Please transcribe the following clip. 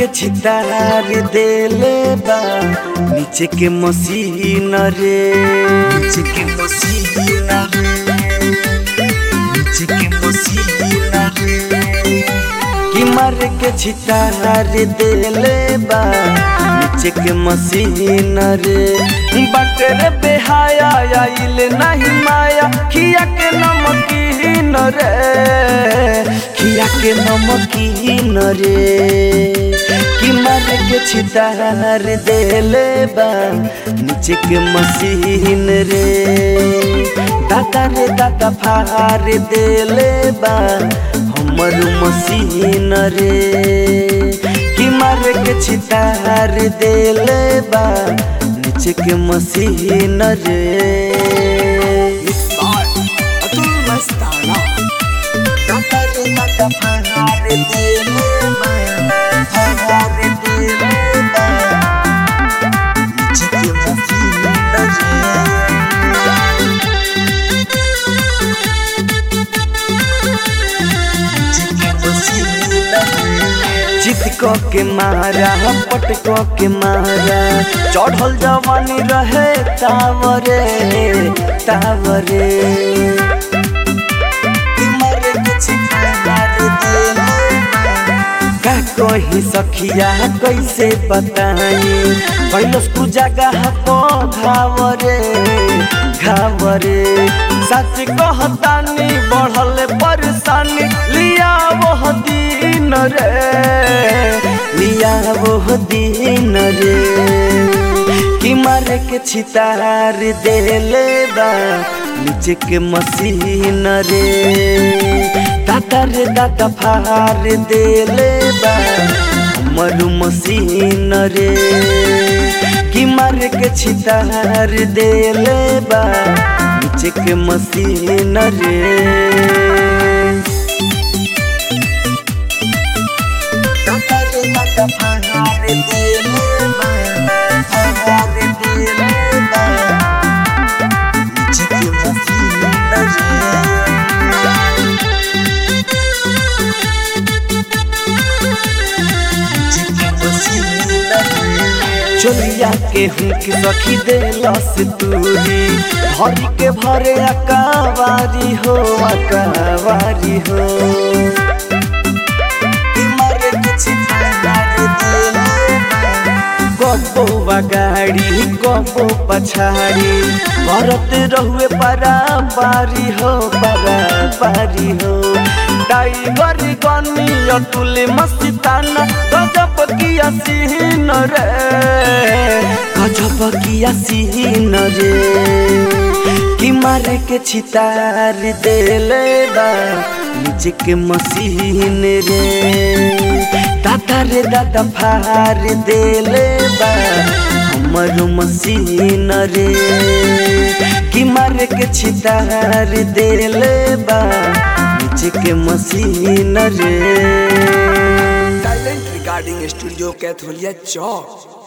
के छितार देले बा नीचे के मसीन रे नीचे के मसीन रे नीचे के मसीन रे कि मार के छितार देले बा नीचे के मसीन रे बटर बेहाया आइल नहीं माया खिया के नमकीन रे खिया के नमकीन रे कि मार के छितार देले बा नीचे के मसीन रे दादा रे दादा फार देले बा हमर मसीन रे कि मार के छितार देले बा नीचे के मसीन रे अतुल मस्ताना दादा रे दादा फार देले बा फार देले बा नीचे के मसीन रे चित क के मारा पट क के मारा चढ़ल जवानी रहे तावरे तावरे मरे के छिपार देले का कही सखिया कैसे बताई कैलस तू जगह पो घावरे घावरे सच कहतानी बढ़ल परेशानी लिया वो दिन रे लिया वो दिन रे कि मारे के छितार देले बा नीचे के मसीन रे दादा रे दादा फार देले बा हमर मसीन रे कि मारे के छितार देले बा नीचे के मसीन रे दादा रे दादा फार देले बा फार देले बा नीचे के मसीन रे चोलिया के हुक सखी देलस तूरी हरी के भरे अकावारी हो अकावारी हो मारे कुछ गप्पो गाड़ी गप्पो पछाड़ी भरत रहुए परा पारी हो परा पारी हो टाइगर गनी अतुल मस्ताना गजब किया सीन रे गजब किया सीन रे कि मारे के छितार देले बा नीचे के मसीन रे दादा रे दादा फार देले बा हमर मसीन रे कि मारे के छितार देले बा नीचे के मसीन रे टैलेंट रिकॉर्डिंग स्टूडियो कैथोलिया चौक